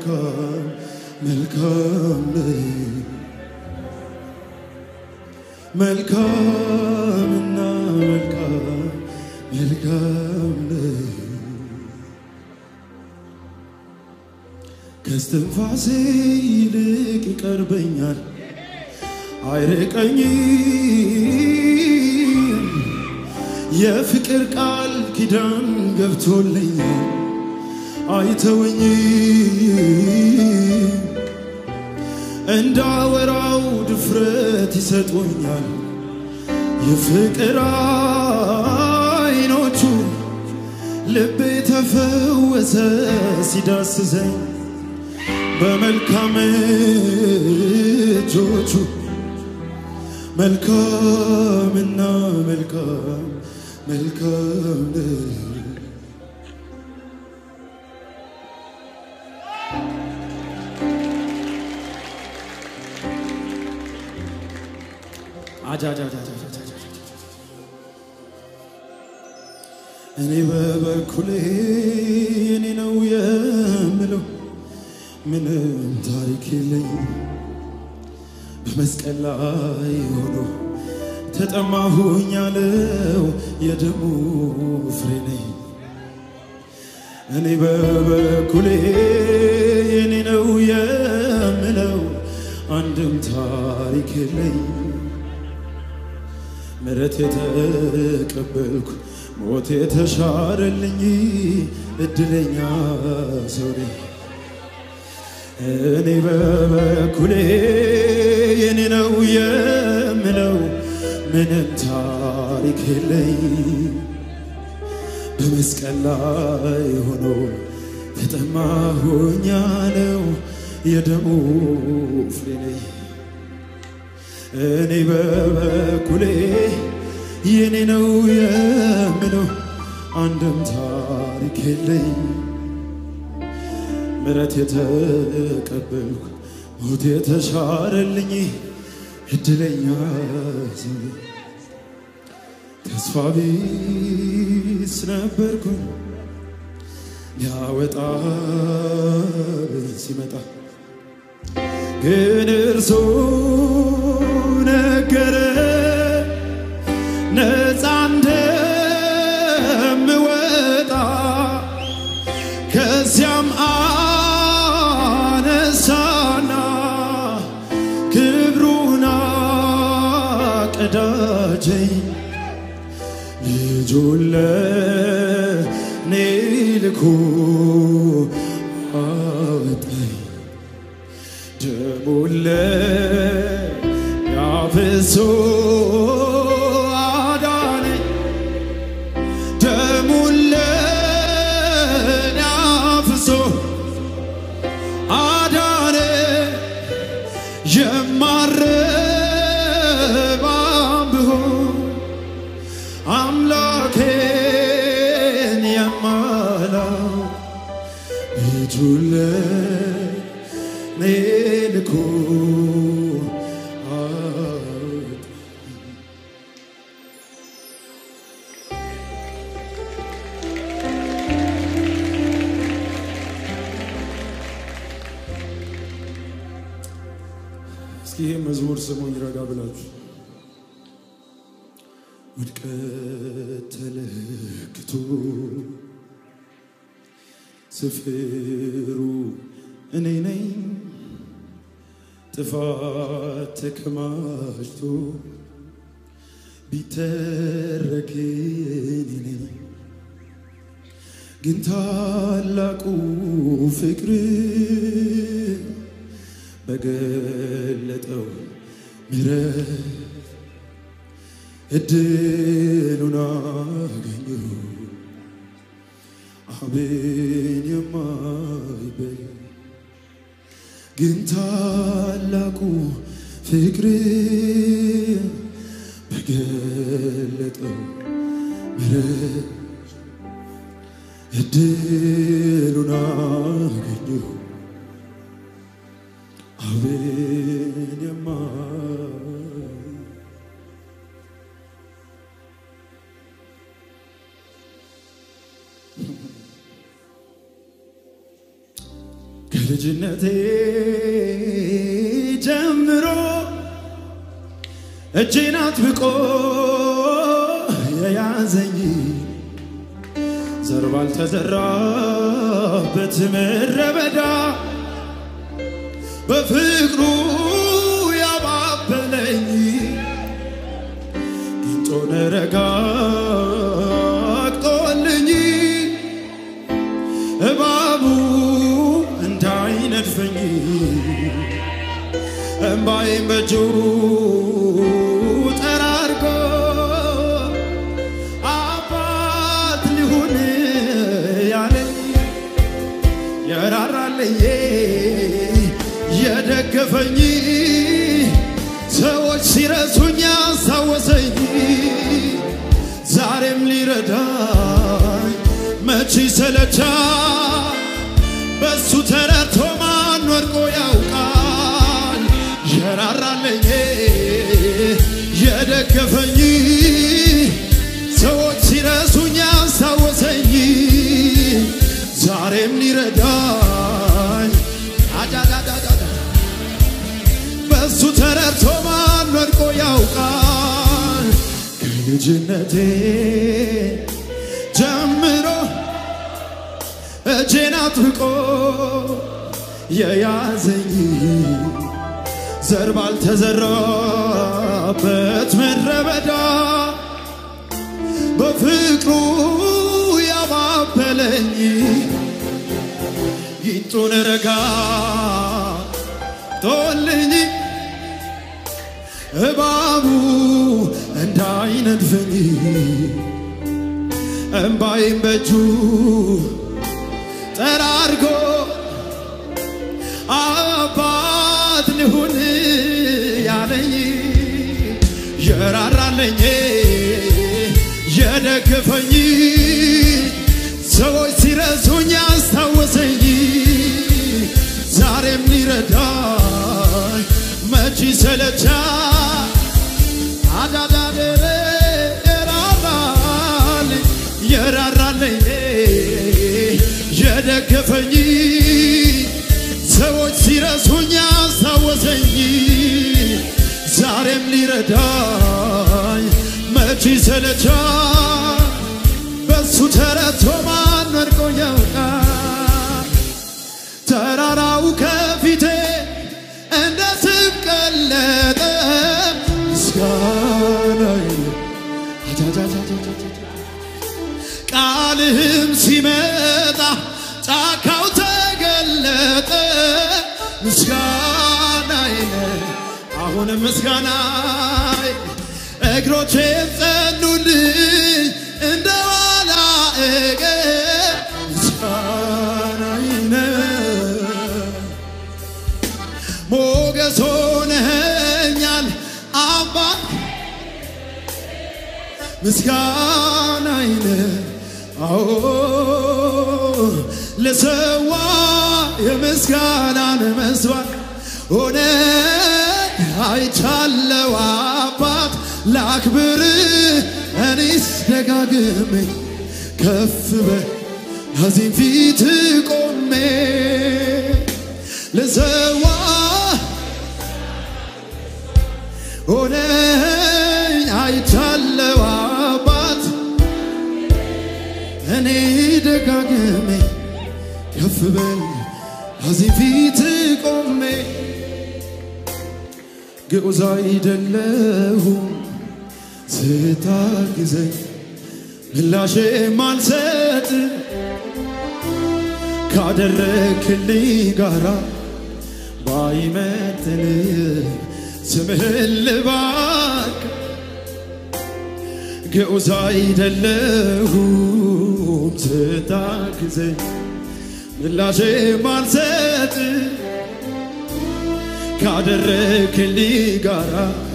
መልካም መልካም ነህ መልካምና መልካም መልካም ነህ ከስትንፋሴ ይልቅ ይቀርበኛል አይርቀኝም የፍቅር ቃል ኪዳን ገብቶልኛል አይተወኝም እንዳወራው ድፍረት ይሰጡኛል የፍቅር አይኖቹ ልቤ ተፈወሰ ሲዳስሰኝ በመልካም እጆቹ መልካምና መልካም መልካም ነህ። አጃጃጃጃጃጃጃ እኔ በበኩሌ እኔ ነው የምለው ምንም ታሪክ የለኝ በመስቀል ላይ ሆኖ ተጠማሁኝ ያለው የደሙ ፍሬ ነኝ። እኔ በበኩሌ የኔ ነው የምለው አንድም ታሪክ የለኝ ምሕረት የተቀበልኩ ሞት የተሻረልኝ እድለኛ ሰው ነኝ። እኔ በበኩሌ የኔ ነው የምለው ምንም ታሪክ የለኝ በመስቀል ላይ ሆኖ ተጠማሁኝ ያለው የደሙ ፍሬ ነኝ። እኔ በበኩሌ የኔ ነው የምለው አንድም ታሪክ የለኝ ምሕረት የተቀበልኩ ሞት የተሻረልኝ እድለኛ ሰው ነኝ። ተስፋ ቢስ ነበርኩኝ ሊያወጣ ሲመጣ ግን እርሱ ነገረ ነፃ እንደምወጣ ከዚያም አነሳና ክብሩን አቀዳጀኝ ልጁን ለኔ ልኮ አወጣኝ ደሙን ለኔ አፍስሶ አዳነኝ ደሙን ለኔ አፍስሶ አዳነ የማረባም ብሆን አምላኬን የማላው ልጁን ለኔ ልኮ አወጣኝ። እስኪ ይህ መዝሙር ስሙኝ ረጋ ብላችሁ ውድቀት ተለክቶ ስፍሩ እኔ ነኝ ጥፋት ተከማችቶ ቢተረክ እኔ ነኝ ግን ታላቁ ፍቅር በገለጠው ምሕረት እድሉን አገኘሁ አብን የማይበል ግን ታላቁ ፍቅር በገለጠው ምሕረት እድሉን አገኘሁ አብን የማይ ከልጅነቴ ጀምሮ እጄን አጥብቆ የያዘኝ ዘር ባልተዘራበት ምድረ በዳ በፍቅሩ ያባበለኝ ጊንጦን ረጋግጦልኝ እባቡ እንዳይነድፈኝ እምባይም በእጁ ጠራርጎ አባት ሊሆን ያለኝ የራራልኝ የደገፈኝ ሰዎች ሲረሱኝ ያስታወሰኝ ዛሬም ሊረዳኝ መቼ ሰለቻ በሱ ተረድቶ ማን ወድቆ ያውቃል የራራልኝ የደገፈኝ ሰዎች ሲረሱኝ ያስታወሰኝ ዛሬም ሊረዳኝ አዳዳዳዳ በሱ ተረድቶ ማን ወድቆ ያውቃል ከልጅነቴ ጀምሮ እጄን አጥብቆ የያዘኝ ዘር ባልተዘራበት ምድረ በዳ በፍቅሩ ያባበለኝ ጊንጡን ረጋ ጦልኝ እባቡ እንዳይነድፈኝ እምባይም በእጁ ጠራርጎ አባት ልሁን ያለኝ የራራለኝ የደገፈኝ ሰዎች ሲረሱኝ ያስታወሰኝ ዛሬም ሊረዳኝ መቼ ሰለቻ አዳዳደረ የራራልኝ የራራለኝ የደገፈኝ ሰዎች ሲረሱኝ ያስታወሰኝ ዛሬም ሊረዳኝ መቼ ሰለቻ በሱ ተረቶ ማን ወድቆ ያውቃል ተራራው ከፊቴ እንደ ስብ ቀለጠ ምስጋናዬ ቃልህም ሲመጣ ጫካው ተገለጠ ምስጋናዬ አሁን ምስጋናዬ እግሮቼም ጸኑልኝ እንደ ዋላ እግር ምስጋናዬ ሞገስ ሆነኸኛል አባ ምስጋናዬ አዎ ለሰዋ የምስጋናን መስዋዕት ሆነ አይቻለው አባት ላክብር እኔስ ደጋግሜ ከፍ በል ከዚህ ፊት ቆሜ ለሰዋ ሆነ አይቻለው አባት እኔ ደጋግሜ ከፍ በል ከዚህ ፊት ቆሜ ግዑዝ አይደለሁም ስታግዘኝ ምላሼ ማልሰጥ ካደረክልኝ ጋራ ባይመጥን ስምህን ልባርክ ግዑዝ አይደለሁም ስታግዘኝ ምላሼ ማልሰጥ ካደረክልኝ ጋራ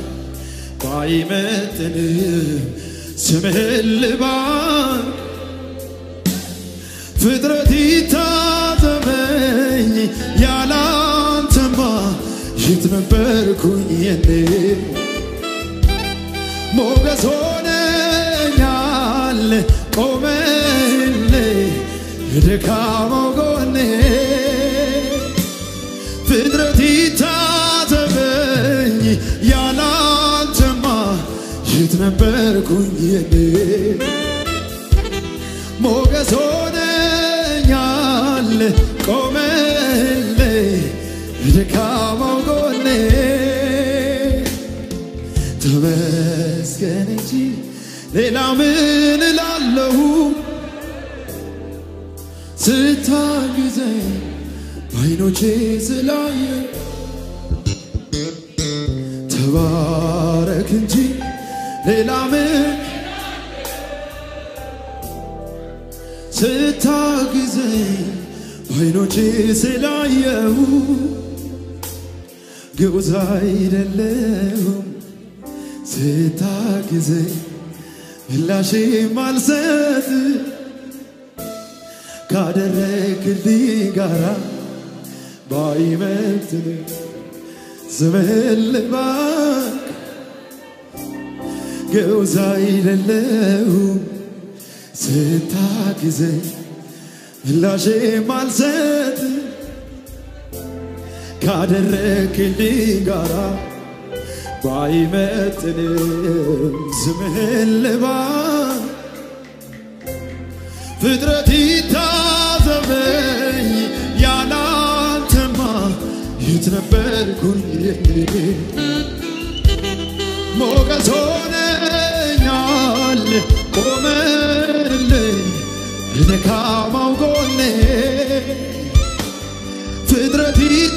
ባይመጥን ስምህን ልባርክ ፍጥረት ይታዘበኝ ያላንተማ የት ነበርኩኝ የኔ ሞገስ ሆነኛል ቆመል ደካማው ጎኔ ነበርኩኝ እኔ ሞገስ ሆነኛል ቆመልኝ በደካማው ጎኔ ተመስገን እንጂ ሌላ ምን እላለሁ ስታግዘኝ በዓይኖቼ ስላየ ተባረክ እንጂ ሌላ ምን ስታግዘኝ በዓይኖቼ ስላየሁ ግዑዝ አይደለሁም ስታግዘኝ ምላሼ ማልሰጥ ካደረግልኝ ጋራ ባይመጥን ስምህን ልባርክ ግዑዝ አይደለሁም ስታግዘኝ ምላሼ ማልሰጥ ካደረግልኝ ጋራ ባይመጥንም ስምህን ልባርክ ፍጥረት ይታዘበኝ ያላንተማ የት ነበርኩኝ ሞገስ ሆነኛል ቆመልኝ በደካማው ጎኔ ፍጥረት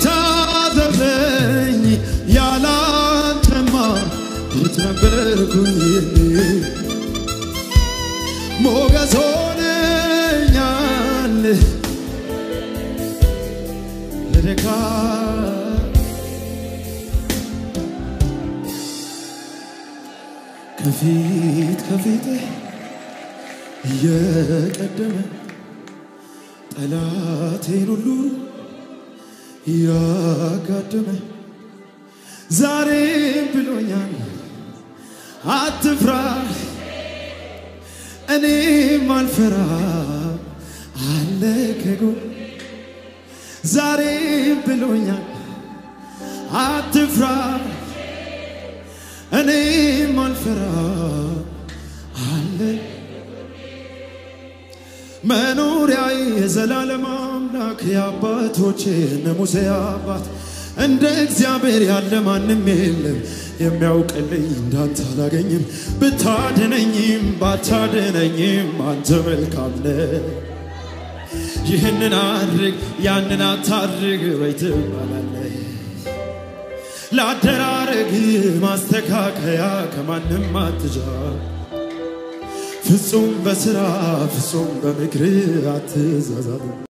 ይታዘበኝ ያላንተማ የት ነበርኩኝ ሞገስ ሆነኛል ለደካ ከፊት ከፊት እየቀደመ ጠላቴን ሁሉ እያጋደመ ዛሬም ብሎኛል አትፍራ እኔም አልፈራ አለ ከጎን ዛሬም ብሎኛል አትፍራ እኔም አልፈራ አለ መኖሪያዬ የዘላለም አምላክ የአባቶቼ እነ ሙሴ አባት እንደ እግዚአብሔር ያለ ማንም የለም የሚያውቅልኝ እንዳንተ አላገኝም። ብታድነኝም ባታድነኝም አንተ መልካም ነህ። ይህንን አድርግ ያንን አታድርግ ወይ ትባላለህ። ለአደራረግ ማስተካከያ ከማንም አትጃ ፍጹም በስራ ፍጹም በምክር አትዛዛት